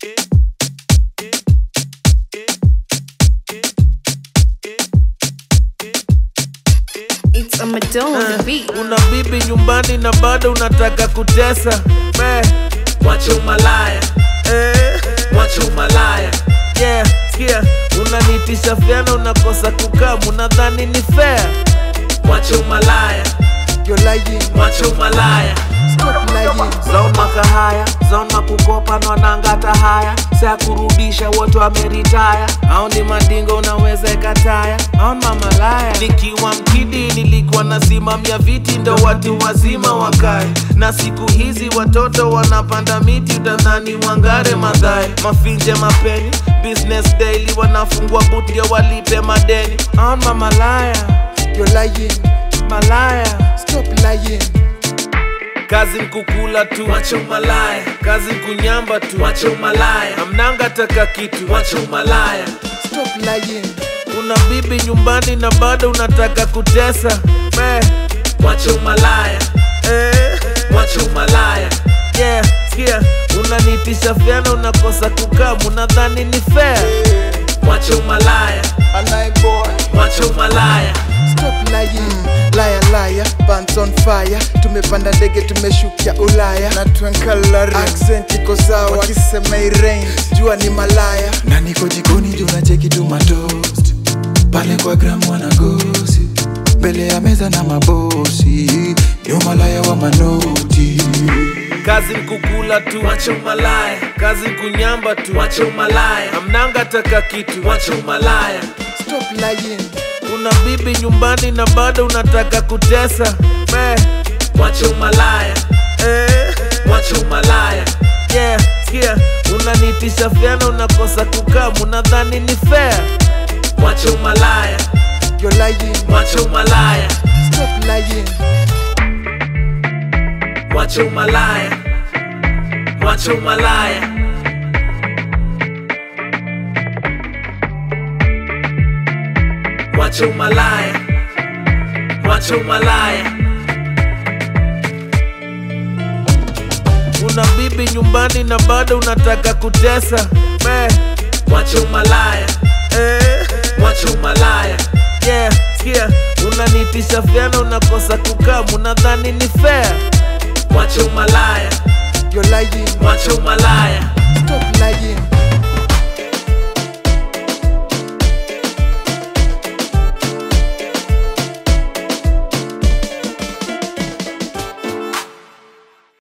It's a Madonna on the beat. una bibi nyumbani na bado unataka kutesa Me, Wacha umalaya, eh, wacha umalaya, yeah, sikia unanitisha fyana unakosa kukaa unadhani ni fair wacha umalaya, You're lying, wacha umalaya, stop lying. zon makahaya zon makukopa nwanangata haya sa kurudisha wote wameritaya au ni madingo unaweza ikataya au mamalaya nikiwa mkidi nilikuwa nasimamia viti ndo watu wazima wakae na siku hizi watoto wanapanda miti utadhani wangare madhae mafinje mapeni business daily wanafungua but ndio walipe madeni au mamalaya You're lying, malaya stop lying. kazi nkukula tu wacha umalaya, kazi nkunyamba tu wacha umalaya, amnanga taka kitu wacha umalaya, Stop lying, una bibi nyumbani na bado unataka kutesa Me, wacha umalaya, eh, wacha umalaya, yeah, sikia unanitisha fyana unakosa kukaa unadhani ni fair wacha umalaya, a night boy. wacha umalaya, Stop lying, liar liar, pants on fire. Tumepanda ndege tumeshukia Ulaya na twenkalari accent iko sawa, wakisema irain jua ni malaya. Na niko jikoni juu nacheki tu matoast pale kwa gram wanagosi mbele ya meza na mabosi, ni umalaya wa manoti. kazi nkukula tu wacha umalaya, kazi nkunyamba tu wacha umalaya, amnanga taka kitu wacha umalaya, Stop lying, una bibi nyumbani na bado unataka kutesa Me, wacha umalaya, eh, wacha umalaya, yeah, sikia unanitisha fyana unakosa kukaa unadhani ni fair wacha umalaya, you're lying, wacha umalaya, stop lying. wacha umalaya, wacha umalaya. Wacha umalaya, wacha umalaya, una bibi nyumbani na bado unataka kutesa Me, wacha umalaya, eh, wacha umalaya, yeah, sikia unanitisha fyana unakosa kukaa unadhani ni fair wacha umalaya, You're lying, wacha umalaya,